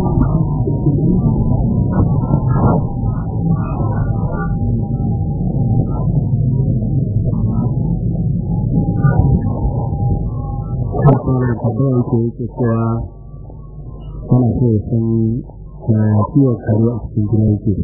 Kuma tabbaya yake yake cewa tana so ya san kiwon kare a cikin gida yake.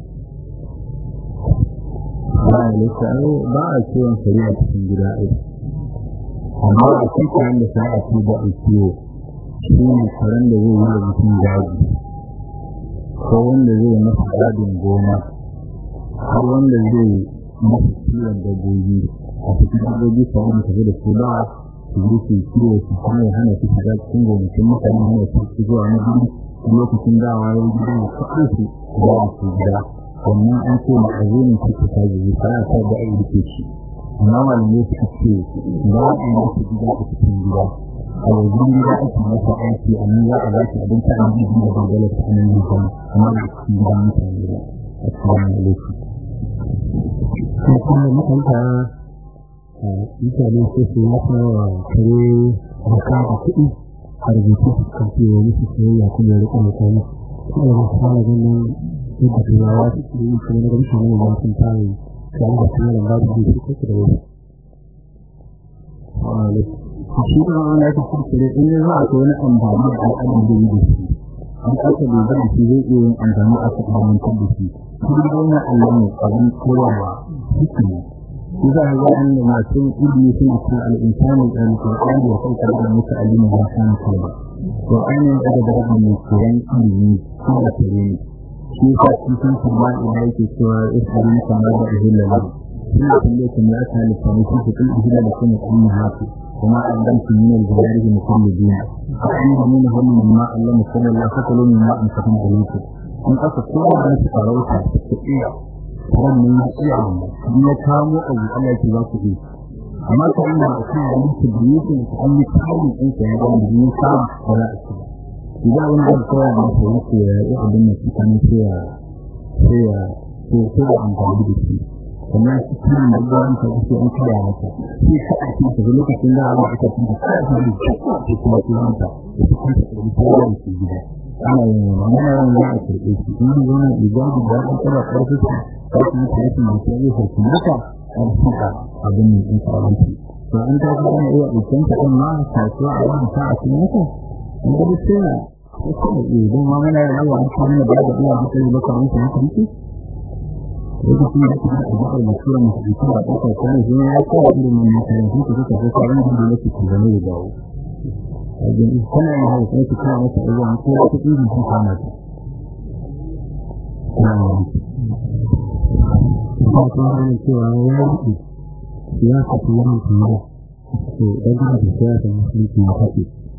ba a lissa'o ba a kiwon kare a cikin gida ai amma a cikin da sa a ci ba a kiwo shi ne karen da zai yi da mutum daji ko wanda zai masa gadin gona ko wanda zai masa kiwon dabbobi a cikin dabbobi ko wanda tafi da su ba su yi su kiwo su kuma ya hana su shiga cikin gonakin mutane hana su su zuwa na gudu lokacin dawa ya yi gidan da kaɗai su zuwa su gida wannan an ce ma azumin cikin kaji ba ya sa da aiki ke ci amma malamai suka ce ba a yi masa gida a cikin gida a wajen gida ake masa aiki a nan za a ba shi abin ta aiki da dangane ta nan yi zama amma da cikin gida mutane ba a cikin lokaci. kuma makanta mutane su su masa wa kare raka da kuɗi a rubutu su kan ce wa musu soyayya kuma ya rika mutane kuma da masu fara ganin yadda turawa su ke yi kuma na ga mutane da masu fara yi da an da kuma da babu da su kuka da wasu. shi da wani ya tafi kare in ya za a ko wani amfani da al'adun da yi da shi an aka da zai shi zai iya yin amfani a kan amintar da shi kuma da wani allah ne abin koyarwa hikima shi za a ga an da masu ilimi suna cikin al'insani da alƙur'ani da kai da musu alimin ba san kalma to an yi daga darajar mai koyan ilimi ko da kare ne shi sa cikin kuma ina yake cewa isra'ila kamar da ihilla lahu shi ne kuma kuma ya halitta ne shi cikin ihilla da kuma kuma hafi وما علمتم من الجوارح من كل دين فأنهم مما علم صلى الله عليه وسلم مما أنفقنا عليكم in aka kowa da su farauta su iya wannan ya iya in ya kamo abu Allah yake za ku yi amma ta ina da kan da muke da yake da an yi kawo in ka ya gani da yasa ba za a ci idan wani da kowa da su yake ya yi abin da su kan sai ya sai ya sai ya amfani da shi kuma shi kan da gwan ta ce an kira mata shi ka a cikin lokacin da Allah ya tafi da kai da shi kuma kuma ta shi kan ta da kowa da shi gida ana yin wannan yawan za a karɓe shi in yi zama ijabi da an tara ƙarfi ta ƙarfi ta yake mai sai zai sarki maka an suka abin mai in faranti to an ta fi ana iya ɗauken ta ɗin ma kasuwa a wani ta a cikin maka in ga duk sai na wasu da iya don ma mana yawa an samu da ba da iya hankali ba kamar ta hankali lokacin da kuma a jihar masura masu jikin ba ɗaukar kwanan shi ne ya kawo ilimin makarantu ta suka fi sauran da yake zama ya dawo wajen kana yin hau sai ka kawo mata ruwan ko wata irin sun kama ta. Kuma kuma hannun cewa ya rufe ya kafi yawan kamar to ɗan gina da siyasa musulunci ya kafe.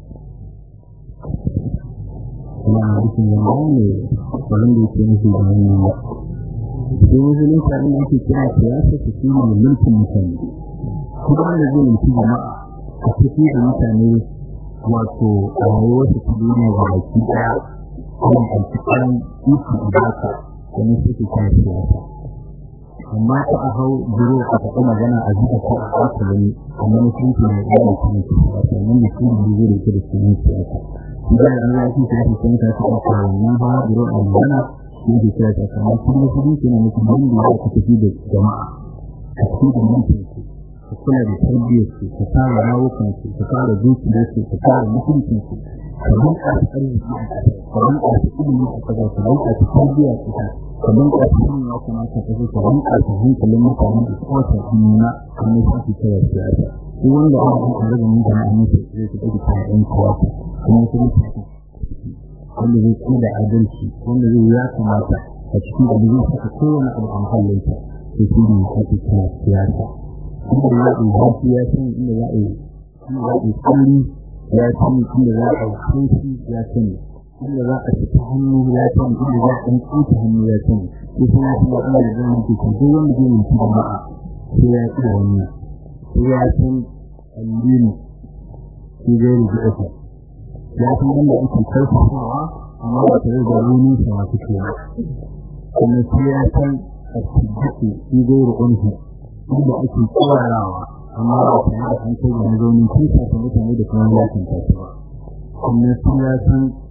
Kuma a rikin zama ne wani da yake nufi da wani ne. Sai musulunci abin da ake kira siyasa su shi ne mulkin mutane. Kuma wanda zai mulki jama'a a cikin da mutane wato a rayuwarsu ta duniya ga baki daya kuma a cikin ikon ibaka wani suke kan siyasa amma ta a hau biro a faɗi magana a zuba ko a ƙasa wani amma na sun ke mai ɗaya kan siyasa nan da sun yi zai da da sunan siyasa idan an yi aiki ta fi sun ta fi a kawo nan ba biro a magana sun ke siyasa kamar sun yi sun ke na mutum wanda ya ka tafi da jama'a a cikin da mutum ku kula da tarbiyyar su ka fara rawukan su ka fara dukiyar su ka fara mutuncin su ka bunƙasa arziki ka bunƙasa ilimi a kaza ka bunƙasa tarbiyya a kaza ka bunƙasa sanin ya kamata ka zo ka bunƙasa hankalin mutane da kowace hannuna kamar su ke kira siyasa duk wanda ana yin tare da mutane a mutu zai ta ɗauki kayan ɗan siyasa kuma su mutane wanda zai kuma da adalci wanda zai ya kamata a cikin abu zai saka kowane abu a mahallinsa sai shi ne ake kira siyasa inda za a yi zafi ya sani inda za a yi inda za a yi kalli ya sani inda za a yi kunshi ya sani inda za a fita hannu ya sani inda za a ɗan kuta hannu ya sani sai kuma kuma inda da zan mutu ko duk wanda zai mutu da ma'a sai ya ci wannan sai ya san allini shi zai rufe ita ya san inda ake karfafawa amma ba tare da wani sa masu kewa kuma sai ya san a cikin shi zai rufe inda ake tsawarawa amma ba ta yi an kai da mazaunin kusa ta mutane da kuma ya kanta su ba kuma sun ya san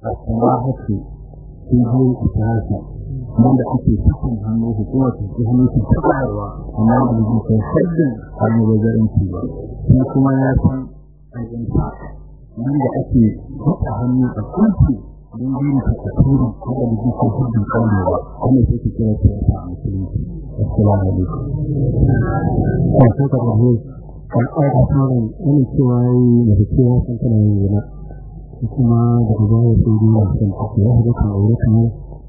a kuma hake cikin isafi wanda ake cikin hannu hukumar ta hannu ta tabarwa amma da zai kai sabbin hannu wajen ci ba shi kuma ya san ayyuka wanda ake buɗe hannu a kunci don yin ta a turi wanda da zai kai sabbin kawo ba wanda sai ke kira ta yasa a musulunci assalamu alaikum kan sai ka rabu kan aika tsarin wani cewa yi da cewa sun kana yin yana kuma daga baya sai dai wasu kan tafi ya haɗa kan aure kamar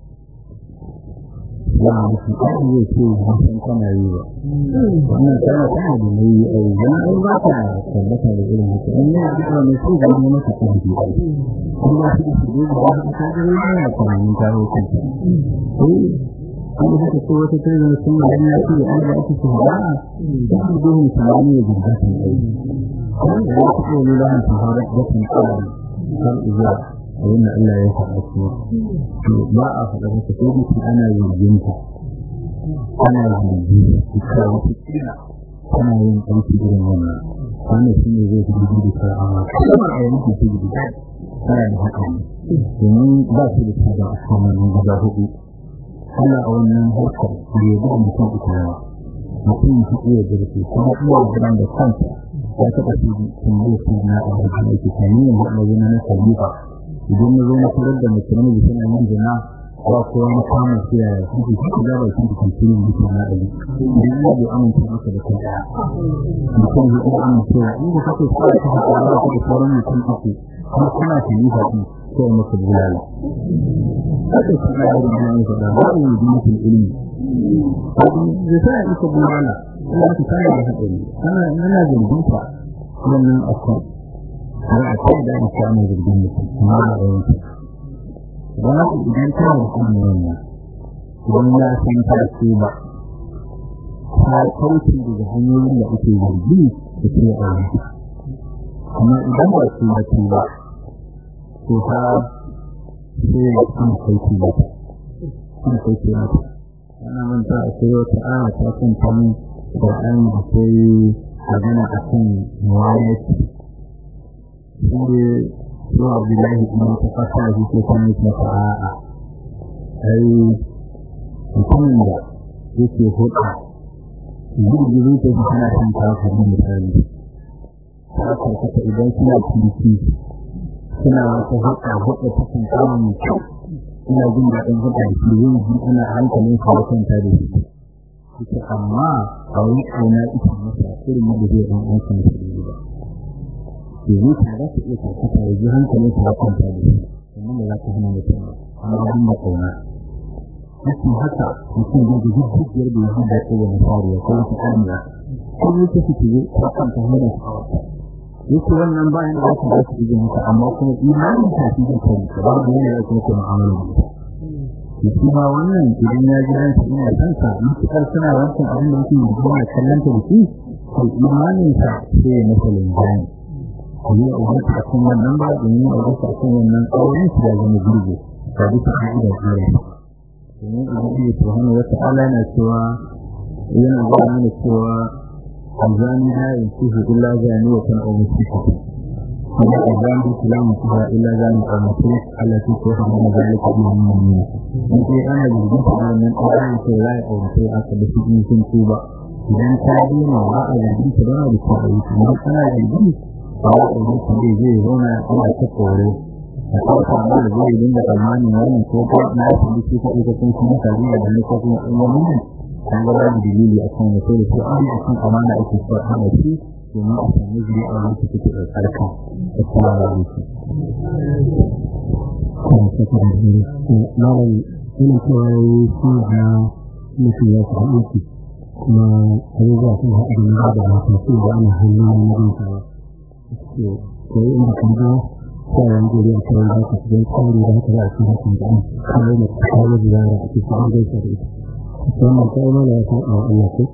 ya mutu kai zai ce hasan kana yi ba wannan kana kana da mai ai dan an ba ka tabbata da irin haka in ne da ne sai da mu maka kan ji ai kuma shi shi da ba ka ga ne ya kana ni ta roƙo eh an da ta ko wata tare da sun da ya ce an da ake so ba da su da mu samu ne da gaskiya ai kuma da ko ne da mu fara da kan kan kan iya abinda Allah ya faɗa kuma to ba a faɗa maka ko mutum ana zargin ta ana zargi ita wata kila tana yin aiki irin wannan wannan shi ne zai fi gudu da amma kuma a yanki ta gudu tana da haka ne domin ba su da tsada a kan wannan guda hudu Allah a wannan harkar da ya gudu mutum ita yawa mutum shi iya jirgi kuma iya jiran da kansa ya taɓa su tambayar su na a wajen aiki sami yin haɗa na na khalifa idan na zo na tarar da mace namiji tana yin zina ba ko wani samun su yaya sun ce shi da ba shi da kankirin da ke na ɗari idan ya bai amince maka da kai ɗaya mutum zai iya amincewa inda kake sa ta haɗa ba ka da sauran mutum uku kuma kana ta yi haɗi ko maka bulala haka shi na yaro da ya faɗa ba a yi mutum ilimi zai sa ya isa bulala ina ka sana da haɗari ana ana zargin ta wannan akwai har a kai da ake samun jirgin mutum amma ba da yanki ba na ku idan tana da kuma wannan idan ya san ta ce ba ta kauce daga hanyoyin da ake zargi da ke a yanki amma idan ba su ba ce ba to ta sai ya kan kauce ba ta kan kauce ba ta ana manta a sai wata ana ta kan tamu da an da sai magana a kan muwayati inda zuwa abdullahi kuma ta fasa da shi ko ne ta fa'a ai mutumin da yake hulɗa girgizo ta ji tana kan kafa da misali ta karkata idan suna kirki suna wata hulɗa hulɗa ta kan kama mai kyau ina jin daɗin hulɗa da shi zai ji ana hankalin sa wasan ta da shi ita amma a wani ƙauna ita masa irin yadda zai ɗan ɗan kan sa da ba yanzu ta za ta iya karkata da ji hankalin ta kwanta da shi sannan da za ta hana mutum amma abin da kauna yake haka mutum zai ga duk dukiyar da ya hada ko wani fariya ko wata kamiya ko ne ta fito zai ta kwanta hana shi yake wannan bayan da za ta iya mata amma kuma imanin ta fi da kai ba da yana da kuma mu'amala da ita shi ma wannan idan ya ji ransa ina kansa mutukar suna wancan abin da yake yi kuma kallon ta da shi to imanin sa sai ya masa linjani yi a wata cikin wannan ba da yi a wata cikin wannan auren su da zama gurbe ba duka an ida tsere domin idan iya tuhanu wata ala na cewa yana zuwa mana cewa alzani ha in kuhu illa zani wa kan aure shi ka kuma alzani bi kulamu kuha illa zani a mutum Allah ta ko hana na zalika bi mu'minin in kai ana jirgin ta nan auren sai rai aure sai aka da shi sun tuba idan ta dena ba a jirgin ta da ta aure kuma kana jirgin ba a ɗauki kuɗi zai zauna ana ta kore a ɗauka ma da zai dinga tsammanin wannan ko ko na ya fi shi ko ita kun kuma ka zuwa da ko kuma in wani ne an ga babu dalili a kan wato da ko an yi kan amana ake so a hana shi domin a samu zuri a wani take da tsarka da kuma da yake. Malam ina cewa yi shi na mutum ya fi aiki kuma abubuwa sun haɗu da da masu su da ana hannun yin sawa. ko inda kan ga sauran gari a kan da ka cikin tsari da haka za a cikin hakan da an kawo da kawo ziyara a cikin an gaisa da ita wannan kai mana ya san a Allah ko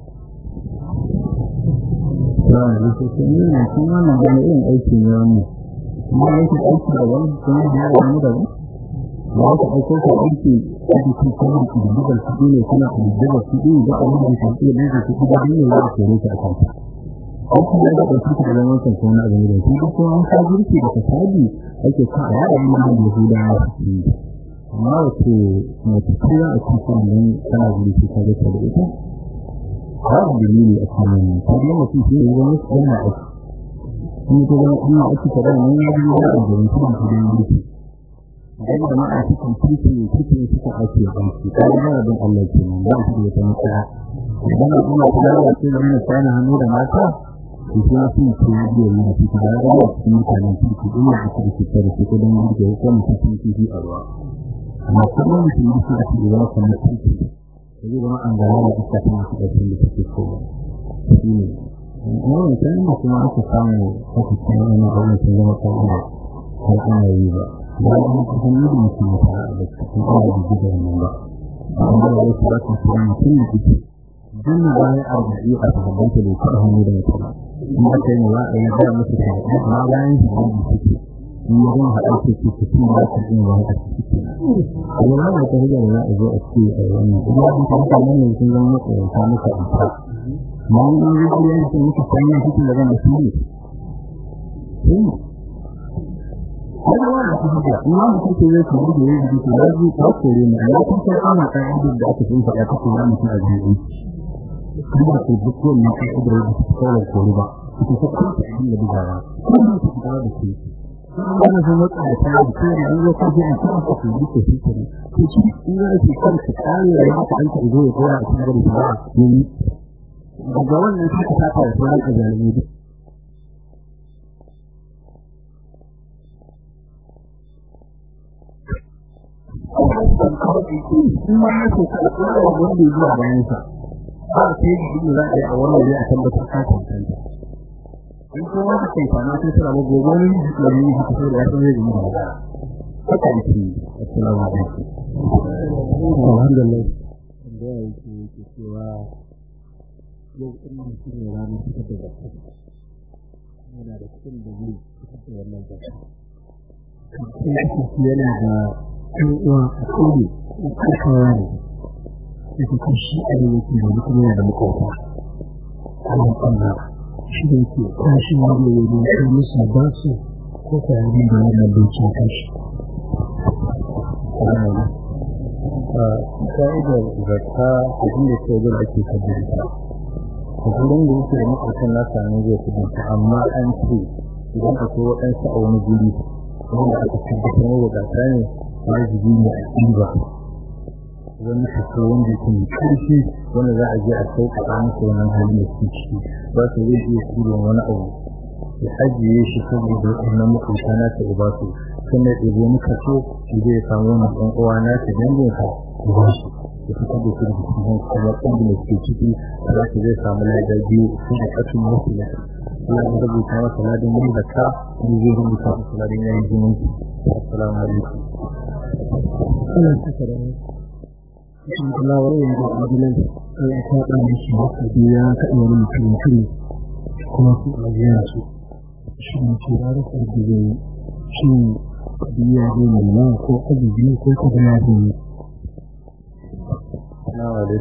Yawan da su sun yi nan sun wannan gani irin aiki ne wannan. Kuma yake aiki da wani kuma ya wani da wani. Da wata aiko ka aiki a jikin kuma ƙididdigar kuɗi ne kuna ƙididdigar kuɗi da abin da ke iya ɗaga kuɗi da ne ya kore shi a kanta. an kuma da ɗauki ta da zaman kan kuma abin da shi kuma an ka girki da fasadi ake sa a yaɗa yin da Yahuda ya fi amma wace mace ce a cikin nan tana girki ta ga da ita babu dalili a kan wannan ko da mutum shi ne wani sunna a kuma ko da kuma ake ta da nan ya yi da gurin kuma da girki dan da ma a cikin cikin cikin cikin ake banki kai da don Allah kenan ba shi da wata matsala idan kuma kula da cewa ne kana hannu da mata kuma sun ce biyo ne a cikin da ga cikin mutanen ciki din da ake cikin da su ko dan da ko mutum cikin ciki a ruwa amma kuma mutum da su ake ruwa kamar ciki sai kuma an ga da ita ta mutu da cikin da take so shi ne wannan kan kuma aka samu aka samu ne da wannan sun zama kawai har ana yi ba ba an ka san ne mutum ya fara da cikin da da wannan ba amma da wasu ba su san mutum da ciki dan bayan arba'in a sahabban da ke hannu da mutum in aka yi wa a yi da musu ta amma bayan shi da suke in yi zan haɗa su ke su cin da su yin wani a cikin kuma ba da ta hujjar za a zo a ce a wannan kuma an ta mutane ne sun zama matsayanta muka amsa ma an yi zai yi sun muka sanya cikin da zama su ne Wani wani su hujja, in ma mutum ke zai kuma da yin jiki ya ji ta kore ne, amma kun san ana kan idin da aka sun faɗa ta kore mutum a jiki. Kuma ko duk wani kan idin da su kawai kore ba, su ta kanta abin da bugawa, kuma su fita da su. Wani sun wata da ta yi da an zo kan jini ta aka su yi ko su kare. Ko shi in za su kan su kare da haka an ta zo ya kora a cikin gari ba ne. Daga wannan shi ka saka da sauran ajalmi duk. kuma ya ce ka tsara wanda zuwa bayan sa ba sai da za a yi a wannan ya tabbatar ka tantance in ko wanda kai fana sai tsara ba gobe ne da ni ka so da ya san zai yi ba haka yake assalamu alaikum alhamdulillah da yake yake cewa yau din nan shi ne ranar fitar da zakka yana da cikin da zai fitar da wannan zakka yana da ɗan uwa a ƙauye ƙarfawa ne da ta shi a da yake da kuma yana da makwauta Allah Allah shi da yake kashi wanda ya yi kai musu ba su ko ta yi da wannan dokin kashi. Ka'idar zakka a inda ke wajen ake kaddara a gurin da yake da makwautan nasa ne zai kudinta amma an ce idan akwai waɗansu a wani guri wanda aka tabbatar da wadata ne wajibi ne a ɗiba wani kaso wanda yake mai ƙarfi wanda za a je a sauƙaƙa musu wannan halin da suke ciki ba su zai iya tura wani abu ya ajiye shi saboda wannan makwabta na ta ba su sannan ya ɗebo wani kaso shi zai samu wani ɗan uwa na ta dangin sa ya ba su ya fitar da su da cikin kuma ƙungin da suke ciki za su zai samu lada biyu su da ƙasin wasu ya Allah ya rubuta masa ladan yin zakka ni zai rubuta masa ladan yayin zumunci assalamu alaikum ana saka da cikin kulawar yin da abinan ya kaɗa da shi haka biya kaɗa wani mutum mutum kuma su a biya su shi ne ce da rasa da zai shi biya zai nuna ko ajiye ko kuma ya zai na wale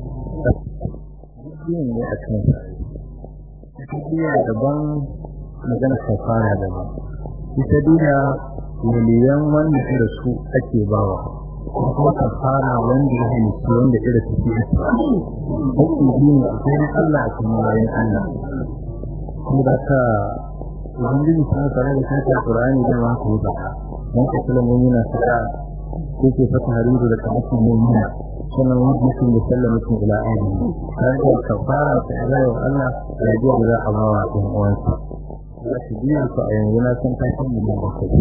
yin ne a kan biya daban magana kafara daban ita duniya miliyan wanda da su ake bawa kuma kafara wanda ya halitta wanda ira take ake hukun biyu a cikin Allah a cikin bayan Allah kuma da ka ubangiji ta tsara da kanta Qur'ani da ma ku da mun ka kula mun yana saka ko ke fata hariru da kamar mun yana sannan wani mutum da sallama cikin ila ayi sai da kafara ta Allah wa Allah ya ji da za a bawa ɗan uwansa za su biya su a yanzu na san kashin mu da kai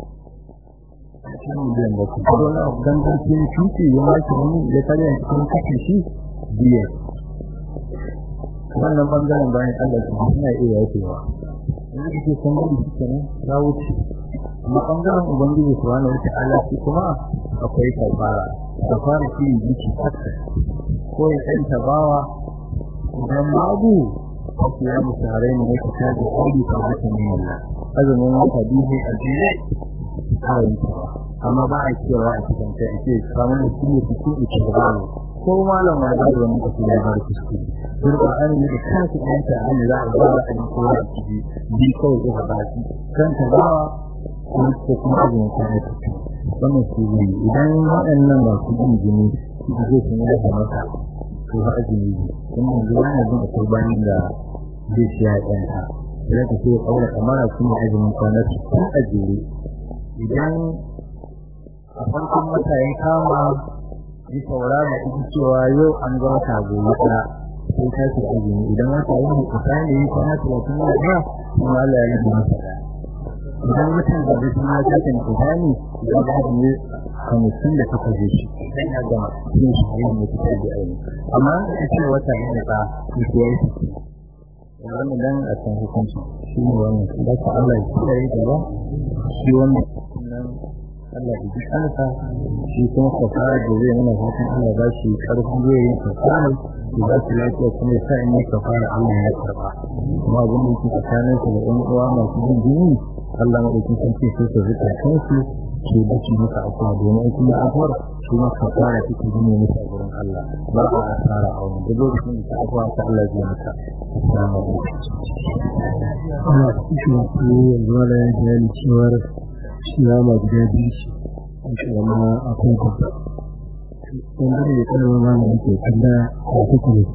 miliyan da su ko na gangancin shuki ya maki wani ya kare a cikin kashe shi biya wannan bangaren bayan Allah su suna iya yakewa wanda kake san gudu shi kenan ya wuce amma bangaren ubangiji su wani wuce Allah shi kuma akwai kafara kafara shi ne jiki hatta ko ya kai tabawa idan babu wasu ya musu harai ne ka ta da kudi ka haka ne Allah azumin wata biyu a jiya a yi amma ba a cewa a cikin kai ake samun da shi ne cikin ita da babu ko malam ma da wani kasu da ba su su sun da an yi da kansu ɗan ta an za a ba a yi ko a ciki bi kawai ko ba shi kan ta ba ko kuma ajin ta ne wannan su ne idan waɗannan ba su yi jini su je su ne da mata to ha ajini ne kuma yanzu yana jin akwai bayan da zai shi ya ɗanta idan ka ce ƙaura kamar su ne ajimin kwanar su tun a jere idan a farkon wata ya kama ji saurara ita cewa yau an ga wata gobe ɗaya sai ta ce azumi idan wata yi ne kusa ne yi kwana talatin da ɗaya kuma Allah ya yi masa ɗaya idan watan da zai kuma ta ce kusa ne idan ba da ne hamsin da takwas da shi dan ya gama cikin shi ne mai fitar da aini amma a ce wata ne da ta yi ya yi wannan dan a san hukunci shi ne wannan da ka Allah ya kiyaye gaba shi wannan nan Allah ya ji kansa shi kuma kafara da zai nuna fatan Allah ba shi karfin zai yin kafara da za su lafiya kuma ya sa in yi kafara Allah ya karba kuma abin da yake tsakanin su da ɗan uwa masu jin jini Allah maɗaukin sarki sai su zuka kansu ke da shi muka afuwa domin kuma afuwar shi ma kafara take gine musu a gurin Allah ba a asara a wani duk lokacin da ta afuwa ta Allah zai mata assalamu alaikum ana cikin su yanzu wala ya bayani cewar shirama guda biyu ce a shirama akwai babba wanda da kalmar ma da ke kalla a kuka ne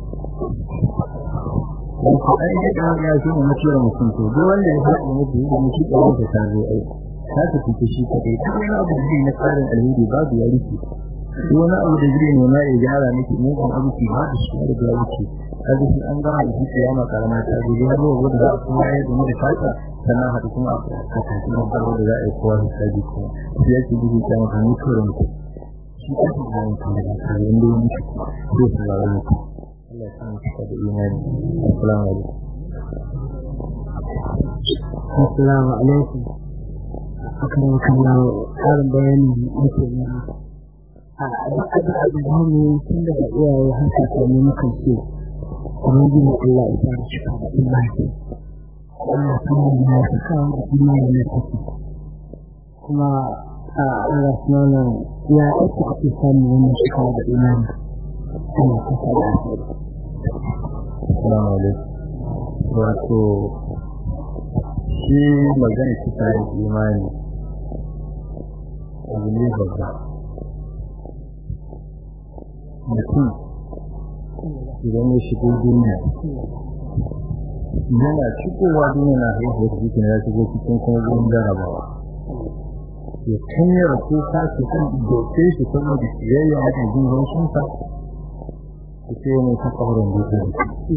Wasu ai da ɗan ya shi ne mutuwar mutum to duk wanda ya haɗa mutu da mutu ɗan da ta zo ai ta ta fita shi kaɗai duk wani abu da na tsarin alheri babu ya rufe duk wani abu da zai nema ya gyara miki mugun abu ki ba da shi da ya wuce kaga shi an gama da shi kiyama karama ta zo ya zo wanda za a kuma ya da da fata sannan haɗu kuma a kasance da farko da za a yi kowa su sabi kuma shi yake gudu ta maka mutuwar mutum shi ta fi da mutum da ta yi inda ya mutu zai su lara mutum Allah ya samu cika da imani assalamu alaikum assalamu alaikum akan kallon tsarin bayani yake nema a duk abin da zamu tun daga iyaye har kakanni mukan ce ubangiji Allah ya fara cika da imani Allah kuma ya cika da imani ne take kuma a Allah sunana ya ake ake samun wannan cika da imani Allah ta sa da assalamu alaikum wato shi magana cika da imani abu ne babba mutum idan ya shigo duniya yana shigowa duniya na haihuwar jikin ya shigo cikin kuma gurin jarabawa ya kanyar ko ka su kan doke shi saboda siyayya a cikin haushinsa ku ce mai ta ƙaurin dutse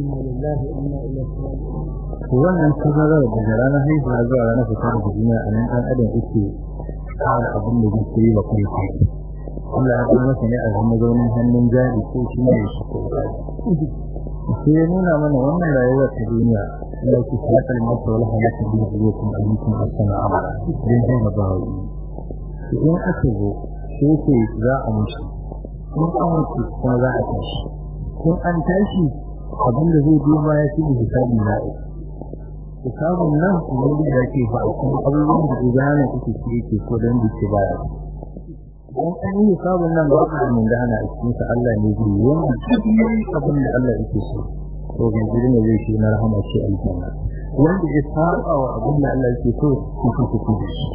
wannan tazarar daga ranar haihuwa zuwa ranar fitar da duniya a nan ɗan adam yake kara abin da zai yi ba kuma kai Allah ya kuma masa ne a zama zaunin hannun jari ko shi ne shi ko sai ya nuna mana wannan rayuwar ta duniya Allah ke halakar mata wala halakar da zai kuma ayyukan asana amara don zai na bawa yi in aka zo sai ce za a mushi in an mutu kuma za a tashi in an tashi abin da zai duba ya fi hisabi na hisabun nan wanda da ke fa kuma abubuwan da izana kuke ci yake ko dan dake baya don an yi hisabun nan ba ka mun gana a cikin sa Allah ne zai yi wannan abin da Allah yake so to ga gurin da zai shi na rahama ce aljanna wanda ya saba wa abin da Allah yake so shi ko ku da shi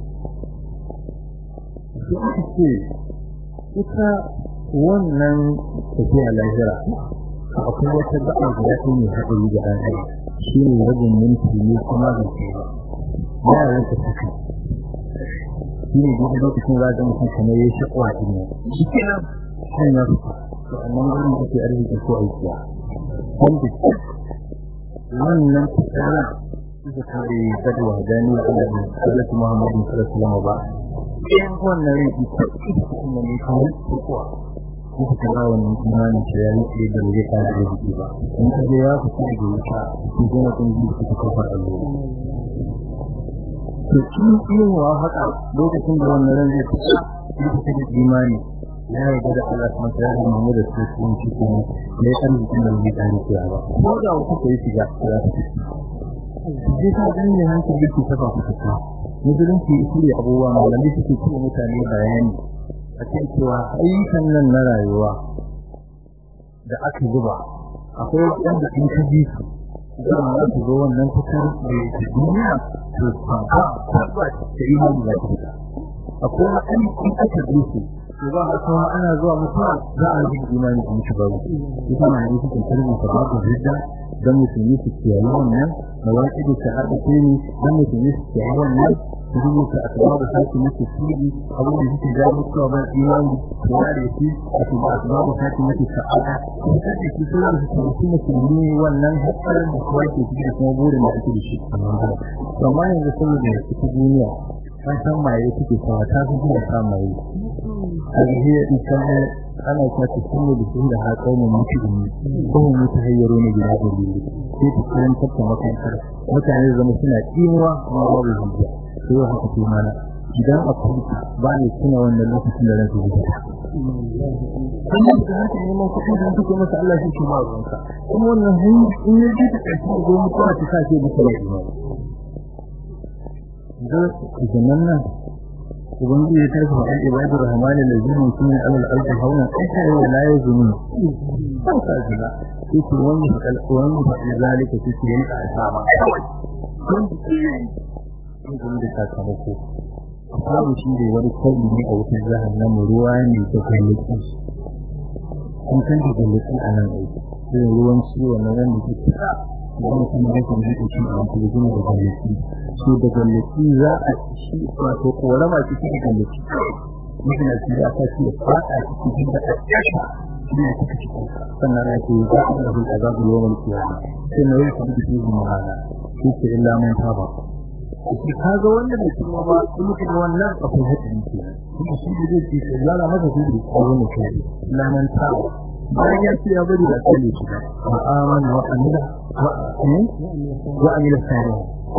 to ake ita wannan tafiya lahira akwai wata gaɓa da ya ne haɗari da ɗan adam shi ne rabin minti ne kuma da ke ya yanka saka shi ne duk lokacin za ga mutum kamar ya shi kwa ɗin shi kenan kan ya fita to annan gurin da ke arziki ko aikiya wanda wannan tsara suka kare gadwa gani da Allah ne sallatu Muhammadu sallallahu alaihi wasallam ba in wannan rai ita kuma ne kawai kuwa kuka kira wannan imanin shi ya yi da zai ka da jiki ba in ka je ya fita da wuta ko kuma kun ji da kuka kafa Allah to kin yin wa haka lokacin da wannan ran zai fita kuka da imani ya yarda da Allah kuma sai ya mu da su sun ci kuma ne kan jikin da zai kare ki ba ko da kuka yi shiga za su ji ta ganin hankali ki saba ku fita musulunci shi ne abubuwa malamai suke cewa mutane bayani a cikin cewa ayyukan nan na rayuwa da aka zuba akwai wanda in ka ji su zama za su zo wannan fitar da yake duniya to ba ba ta imani da ta fita akwai wani in aka ji su to ba a kuma ana zuwa mutuwa za a yi imani in shi babu ita na yi cikin tarihin ta babu hidda dan musulmi su kiyaye wannan da wani da ta haɗa ce ne dan musulmi su kiyaye wannan su rubuta a kuma da sake musu sirri abin da suke ga mutuwa ba imani su ware shi a kuma a kuma da sake musu sa'ada su sake su su da su su musulmi wannan hatsarin da kuwa ke cikin kuma burin da ake da shi amma yanzu saboda ita duniya an san maye suke sawa ta fi kuma sa maye alhiya ita ne ana ta ta sunne da sun da haƙo mu mutu ne ko mu mutu hayyaro ne gida da biyu sai ta kiran tatta makarantar mutane zama suna kimuwa kuma babu hujja sai ya haka mana idan a kwanta ba ne suna wannan lokacin da ranka zuwa kuma da haka neman kuɗi da suke masa Allah shi shi ma ruwanka kuma wannan hanyar in ya ji ta ƙarfi da goma kuma ta sa ce musu mai imani idan nan ubangiji ya tarfa an ibadu rahman allazina yusuna alal ardi hauna ita ne la yazunu kan ka jira yake wani fakal wani fakal zalika yake yin asama kun kun kun da sakamako babu shi da wani kalli ne a wutar jahannama ruwa ne da gallaki kun san da gallaki a nan aiki sai ruwan ciwo na nan da ke wani kuma rashin rike shi a wani gina da gallaki su da gallaki za a shi wato korama cikin da gallaki mutum na cikin aka ce fada cikin da ƙasashe shi ne suka ci sannan ya ce za a ɗaga azabu yawan kiyama sai na yi kuma da shi ma'ana shi ke illa man taba shi kaga wanda bai kuma ba in mutum wannan akwai hadin ke kuma shi da zai ce yana masa shi da wannan shi illa man taba bayan ya ce ya bari da kalle shi ba amana wa amila wa amila salih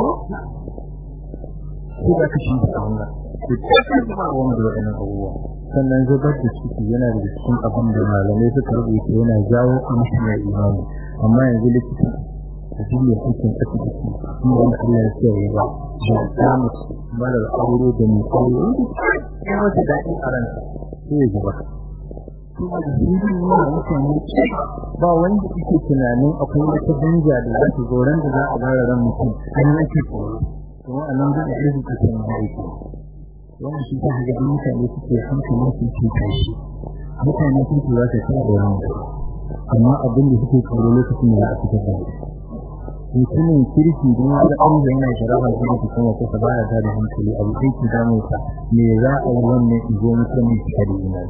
ko da kashi da wannan ko ba wanda da wannan abubuwa sannan zubar da ciki yana da cikin abin da malamai suka rubuta yana jawo amshi mai imani amma yanzu likita da duk ya hukin asibiti kuma wanda Allah ya ce ya ba da samu mara aure da mai aure ya wata daɗi a ransa sai ya zubar kuma da hirin yana mutane ba wanda yake tunanin akwai wata hanja da za ta zo ran da za a gara ran mutum an yake tsoro kuma a nan zai iya zuka kan aiki wannan shi ta ga mutane suke hankalin su ce tashi mutane sun ce za su ta tsoron amma abin da suke tsoro lokacin da za a fitar da mutumin kirki don ya ga ɗan yana sharafa su da kuma kusa baya ta da hankali abu sai ki damu ka me za a yi wannan izo mutumin ki da imani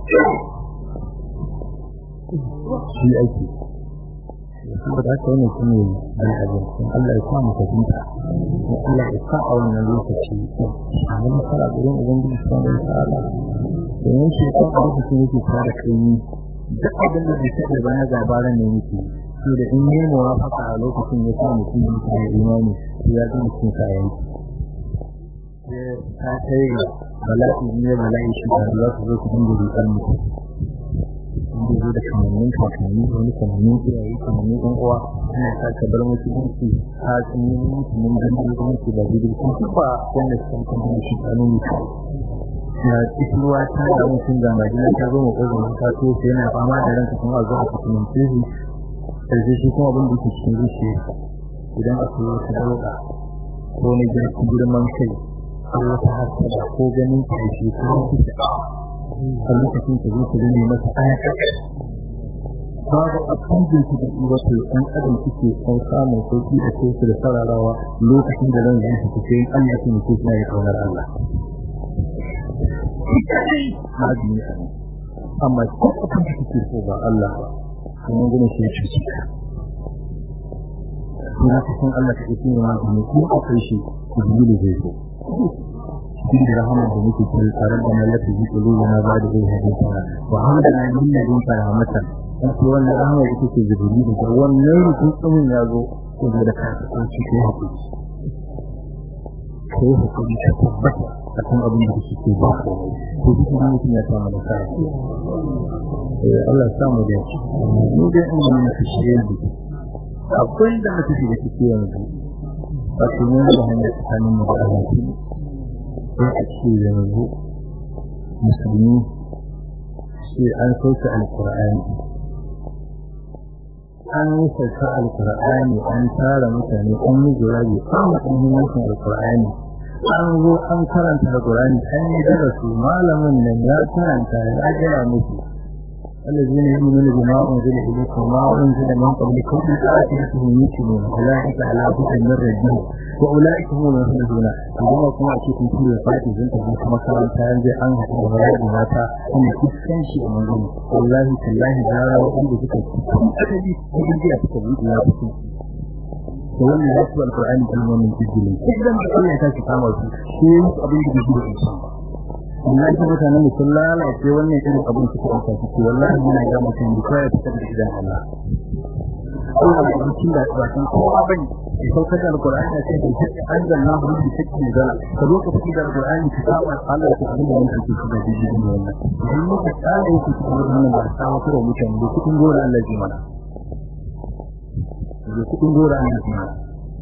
shi aiki saboda haka wannan shi ne al'adun sun Allah ya sa mu fahimta kuma Allah ya sa a wannan lokaci a ga masara gurin ubangiji subhanahu wa ta'ala domin shi kan lokacin yake fara kai duk abin da bai taɓa ba na gabaran ne yake to da in yi muwafaka a lokacin ya sa mutum ya da imani ya ga mutum sa yanki ta kai ga bala'i ne bala'i shi da za su zo su dinga rikar mutum inda zo da kamannin kakanni wani kamannin iyaye kamannin ɗan uwa ana sa ka bar mutu dinki a tsanin mutum mun gani da mutu ba da dinki su ba wanda su kan da shi a nuna shi na isuwa ta da mutum da majina ta zo mu ƙoƙarin ta so sai yana fama da ranka kuma a zo a cikin tehu sai shi kuma abin da ke cikin zuciya idan akwai wata dauka ko ne girman kai ko wata hasada ko ganin karshe ko wata a lokacin ka zo ka gane masa ayaka babu abin da ke da wato ɗan adam suke kan samun sauki da ko su da sararawa lokacin da ran zai fita sai Allah ya mutu suna ya kaunar Allah amma ko abin da kake so ba Allah ba kuma gina shi shi shi kuma cikin Allah ta yi ne wani ko akwai shi ku yi zai so cikin da rahama da muke cikin tsaron da mallaka ji ko na ba da zai hadin ta wa hamdana min ladin rahmatan dan ko wannan rahama da take zuburi da wannan rukun tsumin ya zo ko da ka ko shi ko hakuri ko hakuri ta tabbata akan abin da suke ba ko duk mutum ya samu nasara Allah samu da shi mu da in mun fice yanzu akwai da mutum da kike yanzu ba su ne da hanyar tsakanin mu da Allah sai a ce yanzu musulmi sai an sauke alkur'ani an yi sauka alkur'ani an tara mutane an yi jawabi an yi muhimmancin alkur'ani an zo an karanta alkur'ani an yi darasu malamin nan ya karanta ya gaya musu الذين يؤمنون بما أنزل إليكم وما أنزل من قبلكم بآخرتهم يؤمنون أولئك على هدى من ربهم وأولئك هم المفلحون عندما كما أتيكم في الفاتحة زنت بك مكان تانجي عن هذا الغرائب ماتا أن كسكن شيء من ذلك والله تالله دارا وأن بك كسكن أتدي بجي أتكبر لا تسكن wannan ya ci alƙur'ani kan wannan jijjilin idan Allah ya tashi kama su shi yin abin da yake da shi Allah ya mutanen mu sun lalace wannan irin abin su kuma su ce wallahi muna ga mutum da kai ta da idan Allah Allah ya yi da ba san kowa bane ya saukar da alqur'ani da sai da anzalna hu bi sakki da ka zo ka fi da alqur'ani ka saba Allah ya abin da yake cikin da jijin wannan idan muka tsare ku cikin wannan ba sa wa kuro mutane da cikin gora Allah ya mana da cikin gora Allah ya mana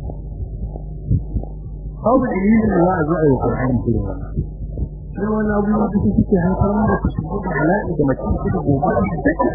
Hau da dalilin da za a zo a yi Qur'ani cikin wannan sai wani abubuwa da suke haifar da su shigo da bala'i da mace da gobe da take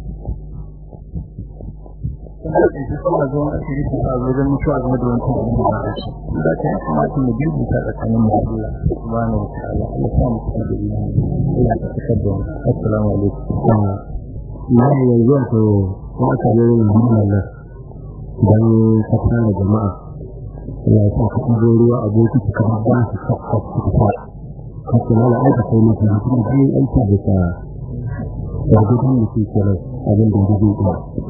kuma da shi kuma zuwa a cikin su a wajen mutuwa game da wancan abin da ba shi da ta yi kuma tun da biyu ta tsakanin mu da Allah subhanahu wa ta'ala Allah ya mu cikin da imani ina ta tabbata assalamu alaikum na yanzu to kuma ka yi yin Allah dan ka tsara jama'a ya sa ka ɗigo ruwa a bokiti kamar ba su kakka su fara haka mala aika kai mata mutum da yin aiki da ta yargudun da ke kenan abin da gudu ɗaya.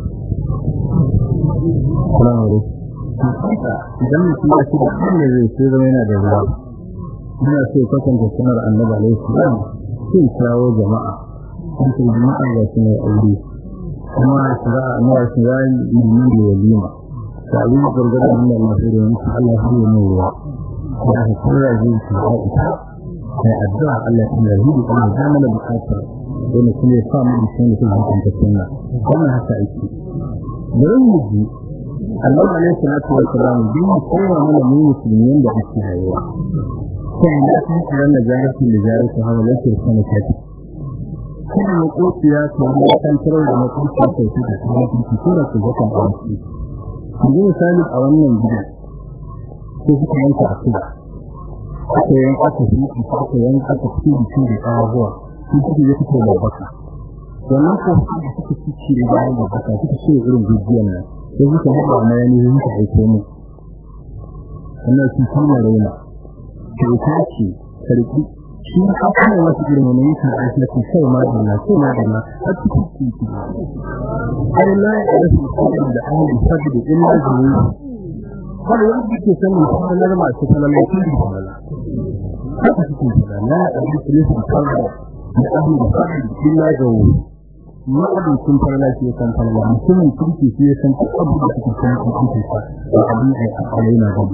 Salamu alaikum. idan mutum ya ci da hanyar zai sai zama yana da ruwa ina so kwatanta sunar annabi alaihi salam sai kawo jama'a an ce jama'a ga su mai aure kuma su za a nuna su za yi da walima da abin da gurgurda Allah na sai da wani Allah sai ya mai ruwa da aka kira zai ci a ita sai addu'a Allah ya tsara hidu Allah ya mana bukatar dole kuma ya sa mu da shi ne kuma ta sunna wannan haka ake bari mu ji Allah alaihi salatu wa salam bin kowa mana mu musulmin da ake rayuwa sai da kan ran da jarati da jarati hawa lafiya sana tafi kuma makotiya ta mu kan tarar da makotiya ta ce da kuma ko da ku zaka ba shi yanzu misali a wannan gida ko kuma yanka asuba aka yanka aka fi aka yanka aka fi da abuwa shi kuke ya fito da baka wannan ko da suka ci da bayan da baka suka ce irin gujiyar nan sai suka haɗa na yani suka aiko mu wannan su kuma raina kyauta ce sarki shi ka kuma wasu irin wani yake a cikin sai ma da na sai ma da na a cikin titi ai la ya rasu kuma da an yi sabi da illa zuwa har wanda ke sanin sanar masu salalai da salala haka cikin salala a cikin salala da ahli da sabi da illa zuwa ma'abucin farla shi kan farla mutumin kirki shi san duk abu da suke san kirki sa da abin da ya fara yana da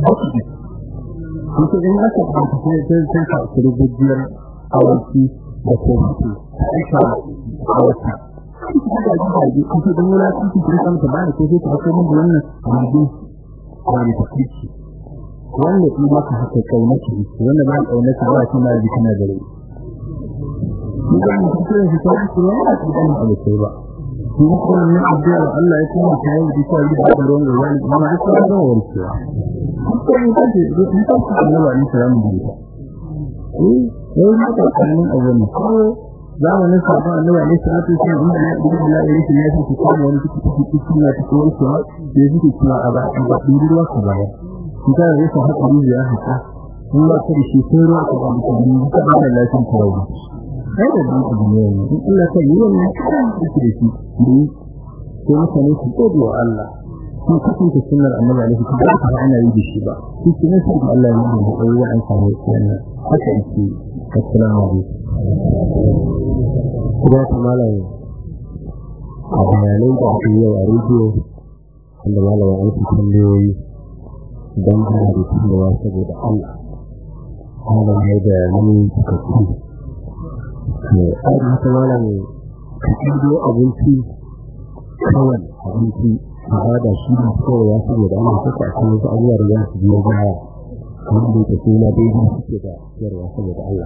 shi in aka ba ta sai sai sai ka rubujiyar awaki da kofi aisha awaki da ji da ji da wala ki ki san ta ba da ko sai ta ko mun wannan abin wani ta kici wanda in maka haka kaunaci wanda ba kaunaci ba shi ma kana da rai idan mutum ya fita kuma ba shi da abu sai ba kuma kuma ne addu'a Allah ya kuma ta yi da shi da ruwan da wani amma ya fara da warkewa kuma ne kace in ka fara da wani salamu da ita eh yau ne ka kanin abun ko zamanin sabon annabi ne sai ta ce inda ya dubi Allah ya rike ya ce ko wani kike kike kike na ta ko ko da yake cewa a ba ba dubi ruwa ko ba kita ne sa hakuri ya haka in ba ka da shi sai ruwa ko ba ka da lafiya ko rauni kai da duk duniya ne in Allah ta yi wannan da shi ne ko mutane su gode wa Allah ko kafin ta sunnar annabi alaihi salatu wa ana yi da shi ba shi ne sai Allah ya yi da kowa an samu wannan haka yake assalamu alaikum kuma ta malam a bayanan da ake yau a rediyo wanda malama an fi tambayoyi don ba da tunawa saboda Allah Allah ya da nuni suka fi ai haka malam kido abinci kawai abinci a da shi ne kawai ya saboda ana saka a cikin abubuwa da za su biyo baya kamar da yake suna daidai suke da ciyarwa saboda Allah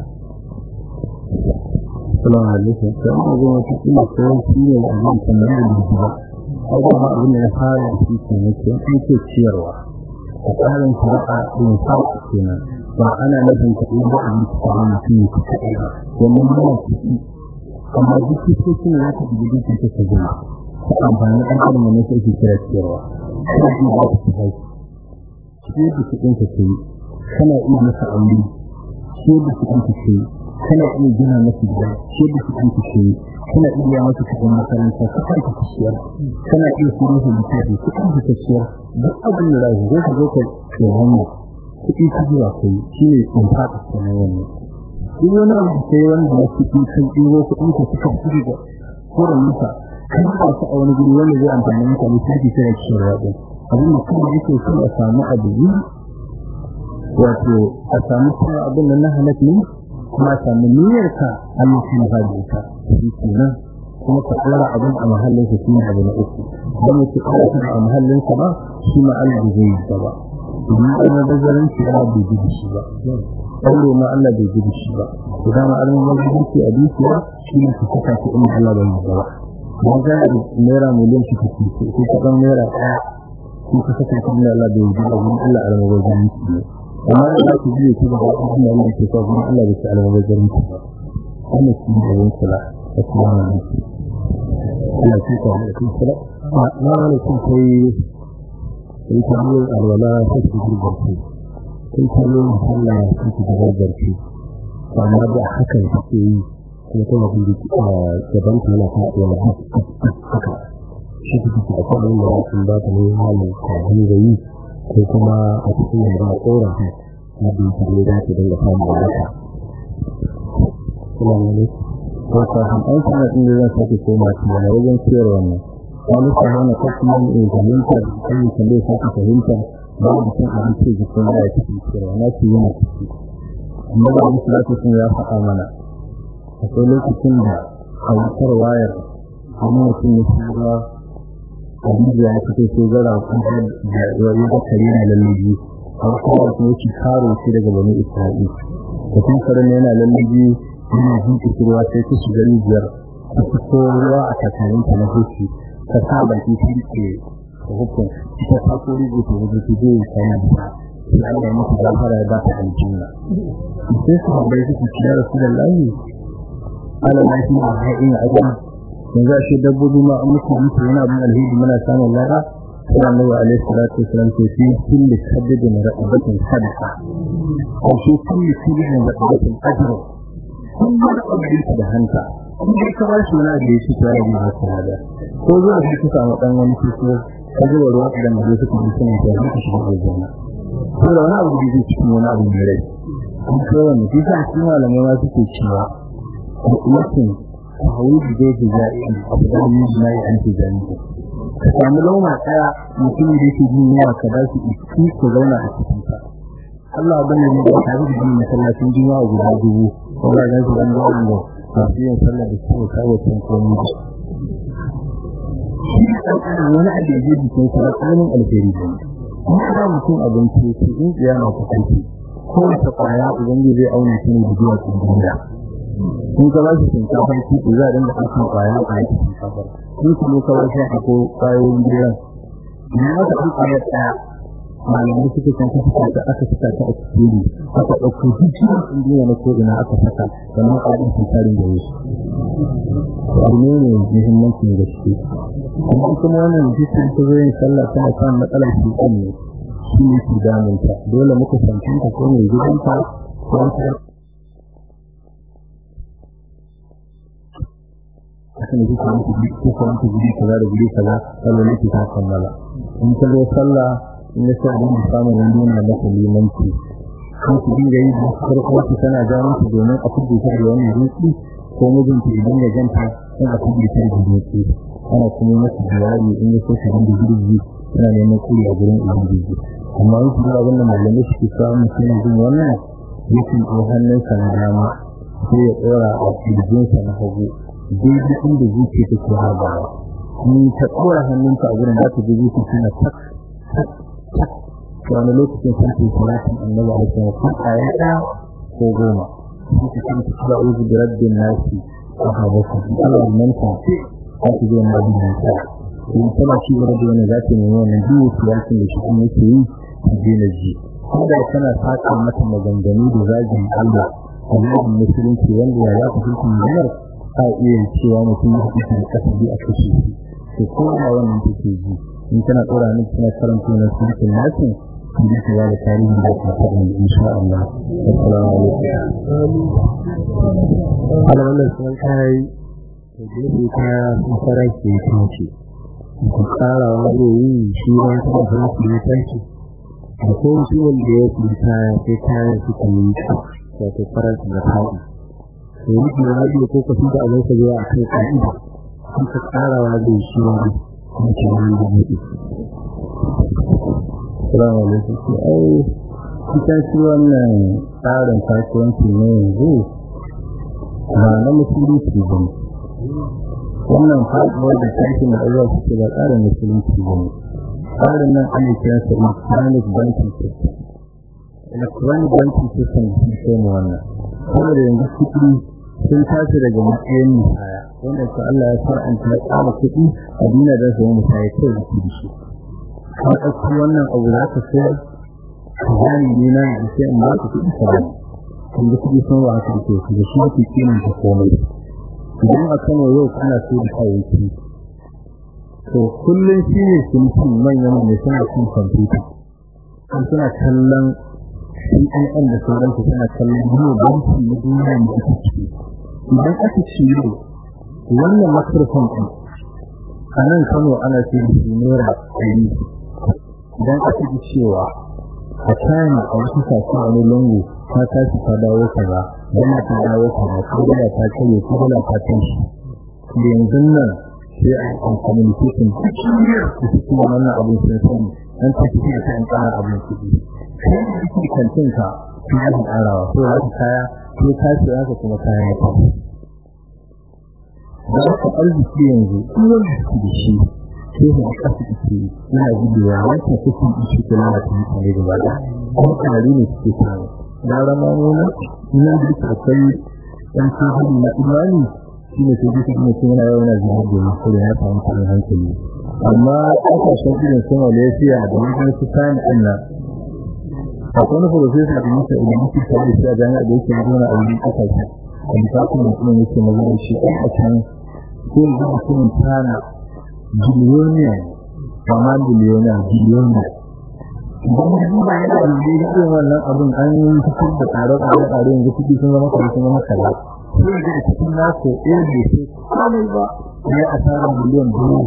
Assalamu alaikum. Sai an zo wata kila ko shi ne da abin kamar da ba. Ai da ma abin da ya fara da shi ke ne ko an ce ciyarwa. A tsarin shari'a din sauki kenan. Ba ana nufin kuɗi da abin da kuma mutum ya kuɗi ba. Wannan yana kuɗi. Amma duk kuɗi ne za ka bi duk kuɗi ka gina. Ka amfani da ɗan ne sai ki kira ciyarwa. Kuma ji ba ku kai. Shi da kuɗin ka kai. Kana iya masa aure. Shi da kuɗin ka kai. kana iya gina masa gida shi da kuɗin ku ce kana iya masa kuɗin makaranta kuɗin ku ciyar kana iya su masa littafi kuɗin ku ciyar duk abin da zai zo ka zo ka ce wannan kuɗi ku zuwa kai shi ne in faɗa kenan wannan duk wani abu da kai wanda ya kuɗi kan ɗiro kuɗin ku suka fi da koren musa kan ba su a wani guri wanda zai amfani mutane sai ki kira ciyarwa ɗin abin da kuma yake so a samu abu wato a samu kuma abin da na halatta ne kuma samu niyyarka Allah shi na hajji ka shi kenan kuma ka tsara abin a mahallin sa shine abu na uku dan yake tsara shi a mahallin sa ba shi ma Allah bai yi ba ba idan ana da zaran shi Allah bai ji shi ba Allah ma Allah bai ji shi ba idan ma Allah bai ji shi a dukiya shi ne ka saka shi inda Allah bai yi ba kuma ga naira miliyan shi kake ko ka dan naira ɗaya shi ka saka shi inda Allah bai yi ba Allah Allah bai ji shi ne amma da ku ji ku da Allah ne ke so kuma Allah ya tsara wa garin ku kuma shi da yin kula assalamu alaikum Allah ya tsara da ku kula na ne kun kai in ka yi alwala sai ku ji barku in ka yi Allah sai ku ji barku amma da haka take yi kuma kuma kun ji gaban ku na faɗuwa haka shi ku ji akwai wanda kun ba ta ne halin ka yi ko kuma a cikin yadda a tsoron ta na biyu ta ne za ta dinga samun wadata. Kuma ne, ko kafin an sanar inda zan sake koma ta yana wajen ciyar wannan. Wani sanar na kasuwan in fahimta da kan tambaye sake fahimta ba da cin abinci da kuma ya cikin ciyarwa na ce yana ciki. Amma da wani salatu sun ya faɗa mana. Akwai lokacin da a wutar wayar wani mutum ya shiga hadisi ya fito ko gara kuma da yayi da kare na lallabi har kuma ko ci karo shi daga bani Isra'il da kun karan yana lallabi yana jin kirwa sai ta shiga rijiyar ta fito ruwa a tsakanin ta na hoci ta sa baki shi ke hukun ta ta ko rigo to da ta je ta na da sai Allah ya mutu gafara ya ba ta aljanna sai su bai su ci da Rasulullahi ala na shi a haɗin ajiyar yanzu a shi dabbobi ma an mutu mutu yana bin alhidi muna samun lara sai annabi alaihi salatu wasalam ce fi kulli sabidin ra'ibatin sadaqa ko fi kulli sabidin ra'ibatin ajr kun ba da abin da hanta kun ba ka ba shi na da shi tare da haka ko zuwa shi ka samu dan wani kiso ka zuwa ruwa da mu zai kuma sun ta haka shi da aljanna ko da wani abu da zai cikin wani abu mai rai an ko wani kisa shi malamai ma suke cewa mutum hawi da zai ji zai abu da mun ji an ci zai ka samu launa daya mutum da yake jin yawa ka ba shi iski ko zauna a cikin ka Allah bane ne da tare da masallacin juma'a guda dubu ko ga ga an ga wannan ba shi yin sallah da kuma kawo tun komai wani abu da yake cikin sa tsarin alheri ne kuma da mutum abinci shi in kiyama ta kai ko ta kwaya ubangiji zai auna shi ne da zuwa cikin duniya kun ka bashi shinkafar kiɗi za a dinga ɗaukan ƙwaya a cikin shinkafar kun ku ne kawai sai a ko ƙwayoyin gidan idan aka ɗan ƙwayar ɗaya malamai suka san ka fita ta aka fita ta a cikin aka ɗauko hijiyar indiya na ko ina aka saka sannan a ɗin shinkarin da wasu abu ne mai muhimmancin gaske kuma kuma wannan jikin ta zo yin sallah tana kan matsalar shi ne shi ne ke damunta dole muka fahimta ko mai gidanta ko akan yi kuma ku ji ko kuma ku ji kaza da guri kaza sallah ne ta kammala in ka zo sallah in ya sa din samu nan dole na ku limanci kan ku dinga yi da farko ku tana jawo ku domin a kudu ta da wannan ruki ko mijin ki idan ya janta in a kudu ta da ruki ana kuma masa jawabi in ya so ku dinga girgi yana neman kuri a gurin ubangiji amma in kuma abin da malamai suke samu mutum jin wannan yakin ko hannunsa na dama sai ya tsora a kirjinsa na hagu daidai inda zuciya take harbawa ni ta tsora hannunka a gurin da ta ji zuciya tana tak tak tak wani lokacin sun ce salatin annabi a cikin ko aya ɗaya ko goma shi ke cikin kira uzu da rabbin nasi a habasa Allah nan ta ce a ci zai na bin nasa in tana ci gaba da wani za ta nemi wannan biyu siyasin da shi kuma yake yi a daina ji kuma tana saka mata maganganu da zagin Allah a zagin musulunci wanda ya za ku hukunta maganar a iya cewa mutum ya hukunta da kasabi a kashe shi to ko da wannan take ji in tana tsora ni tana karanta wannan sunan nasin da ta da tarihi da ta faɗa insha Allah assalamu alaikum ala wannan sun kai da gefe ta fara ke tace ku tsara wani yi shi ma ta fara ke tace akwai shi wanda ya fita sai kayan suka yi wato faransa da taɗi to yi da rabi ko ka fi da abin ka zuwa a kai ƙa'ida sun ka tsarawa zai shi wani kuma ke wani da mutu Assalamu alaikum. Ai ita shi wannan tsarin kasuwanci ne yanzu ba na musulunci ba ne. Wannan faɗuwar da tashin da Allah suke ba tsarin musulunci ba ne. Tsarin nan ana kiran sa electronic banking system. Electronic banking system shi ke mu wannan. Saboda yanzu kuɗi sun tashi daga matsayin musaya wanda su Allah ya far'anta ya tsara kuɗi a duniya don su yi musaya kai da kuɗi shi. ka ɗauki wannan abu za ka sayar ka zani ne na da sai in ba ka kuɗi ka bani kun ga kuɗi sun wa ka ke su da shi ake kiman ta komai idan a kano yau kana so da kayayyaki to kullum shi ne cinikin manyan mai suna cin kwamfuta kan suna kallon CNN da sauransu suna kallon yau banki na duniya da ake ciki idan aka ci yau wannan microphone ɗin a nan kano ana ce da shi naira ɗari idan aka ji cewa a china a wasu sashen wani lungu ta tashi ta dawo kaza yana ta dawo kaza ko dala ta kare ko dala ta tashi da yanzu nan sai a yi communication da su kuma wannan abin sun sani an ta fi da kan tsara abin kuɗi kai da kake kantin ka sun yi tsarawa ko za ka kaya ko ka ce haka kuma kaya ya tafi da aka arziki yanzu kuma da da shi sai mu kasu ce ina gudewa wancan kusan ishi kula da mutane da bada kuma tare ne suke samu da rama nuna ina da duka akwai ɗan tsohon na imani shi ne sai duka ne kuma yana yawan zuwa da mutum ya samu kan hankali amma ƙasashen irin su Malaysia da wajen su kayan ɗin nan akwai wani profesa da musa idan muke tare da shi a jami'a da yake zuwa a wurin ƙasashe a bisakun mutum yake magana shi ɗan a can ko yanzu mutumin tana biliyoniya kama biliyoniya biliyoniya idan da duba yana da irin wannan abin an yi fitar da tsare-tsare yanzu kuɗi sun zama kare sun zama kaza sai da cikin nasu ɗaya da ke kamai ba ya a tsarin biliyon biyu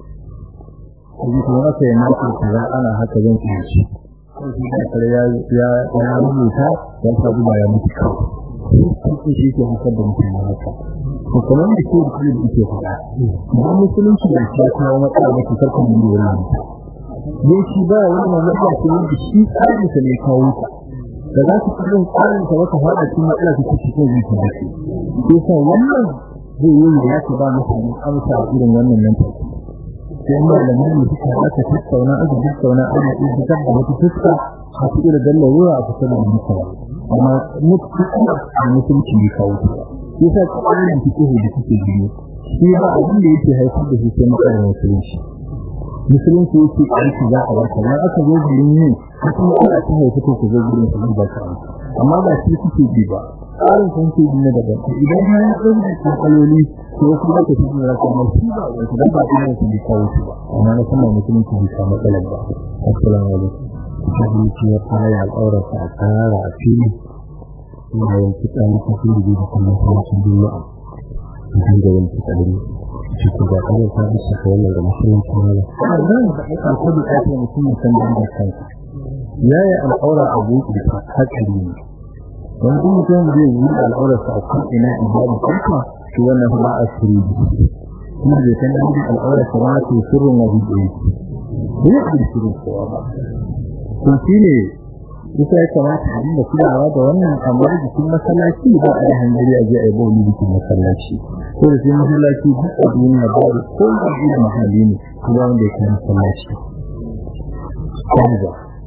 yanzu kuma aka yi nasu kaza ana haka zan iya shi sai shi da kare ya rubuta ya sabu ba ya mutu kawai sai shi ke haifar da mutum haka to kamar da ke da ke faɗa idan musulunci da ke kawo matsala mace karkan mun da wannan ne shi ba wani matsala ce wanda shi tsarin sa ne kawo ta da za ku kallon tsarin sa wata faɗa cikin matsala ta cikin zai ta dace to sai wannan zai yi da ya ba mutane amsa irin wannan nan take sai malamin ne suka aka tattauna aka tattauna ana iya fitar da wata fuska a cikin da dalilin a fitar da mutane amma mutunci ne kawo ta yasa tsarin fiqh da kuke gani shi ba abin da yake haifar da shi sai matsalar musulunci musulunci yake aiki za a wata dan aka zo gurin ne kuma ana ta haifa ko ku zo gurin su ba ta amma ba shi kuke bi ba tsarin kun ke dinne daga idan har ya zo da kaloli ko kuma ka tafi da kuma shi ba wata dan ba ina su bi kawo ba amma na san musulunci bai samu matsalar ba assalamu alaikum hadisi ya fara al'aura ta tsara a fili ina yin fitsari ta fi da kuma sauran juma'a idan da wani fitsari shi ko da kawai ta bisa ka wannan da musulunci ne wannan da aka ko da ake mutum san da kansa yayi al'aura a buɗe ta hakuri ne wani mutum zai yi al'aura sa a kan ina ibada kanka shi wannan ba a sirri kuma zai san da al'aura sa ba ta sirrin na buɗe ne ne sirrin kowa ba to shine kusa ya kamata a dinga kulawa da wannan kamar jikin masallaci ba a hanzari a je a yi bauli jikin masallaci ko da sai masallaci duk a duniya ba da ko da shi da mahalli ne ko da wanda ya kai masallaci kwanza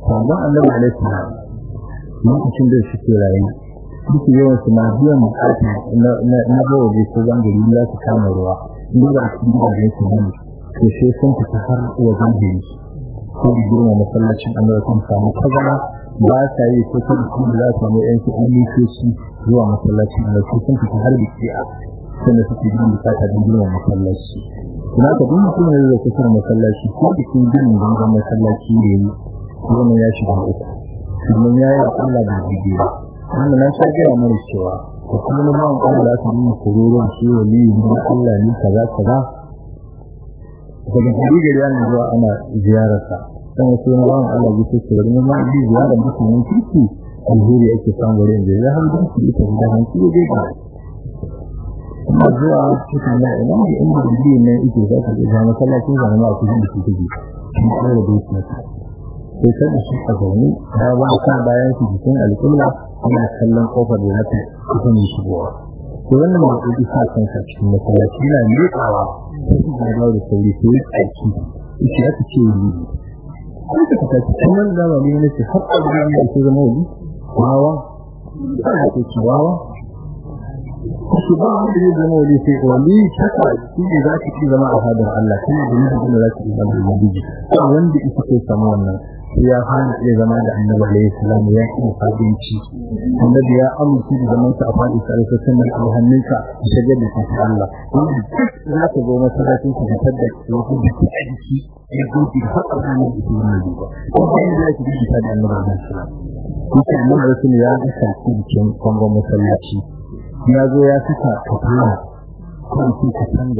sabon annabi alaihi salam lokacin da shi ke rayu duk yawan su na biyan bukata na na bawa da su gangari za su kama ruwa inda ba su da yake ne to sai sun fita har wajen gari ko da girma masallacin annabi sun samu kazara ba sa yi ko ta su da za mu yan su ilikoci zuwa masallacin annabi sun fita har da kiya sannan suke yin bukata don girma masallaci kuma ka duk mutum ne da kusa masallaci ko da kin girma gangan masallaci ne wannan ya shiga uku domin ya yi Allah da jige ba wannan na sha gaya mana cewa ko kuma na bawan Allah da aka nuna kururuwan shi wali ne Allah ne kaza kaza daga hadigar yana zuwa ana ziyararsa dan wasu na bawan Allah ya ce da mun ma bi ziyarar musulmin kirki alheri ake samu wurin da ya hanzu shi ita da hanci dai ba kuma zuwa cikin na ina da inda biyu ne yake za ka ga masallacin zama a cikin shi take shi ne da dai sai kan shi a zaune ya ba ka bayan su cikin alƙibla ana kallon kofar da zata kusan yi shigowa to wannan da ke sa kansa cikin masallaci yana miƙawa sai da da sauri sai ya aiki shi aka ce yi sai ka ta cikin nan da wani ne sai har abin da yake zama wani wawa sai ka ce wawa shi ba wanda zai zama wani sai wani haka shi ne za ka ci zama a hadar Allah shi ne da nufin da za ka ci zama da ubangiji wanda ita ke samu wannan ya hana iya zama da annabi alayhi salam ya yi fadinci annabi ya amince da zaman sa a fadi sai sai sun da hannunka ta ga da Allah wanda za ka zo masallacin ka fitar da wasu da ke aiki ya gobe da haka da ne da ne ba ko da ya ki da da annabi alayhi salam kuma annabi rasul ya ga shi cikin kongo masallaci ya zo ya saka kafara ko shi ka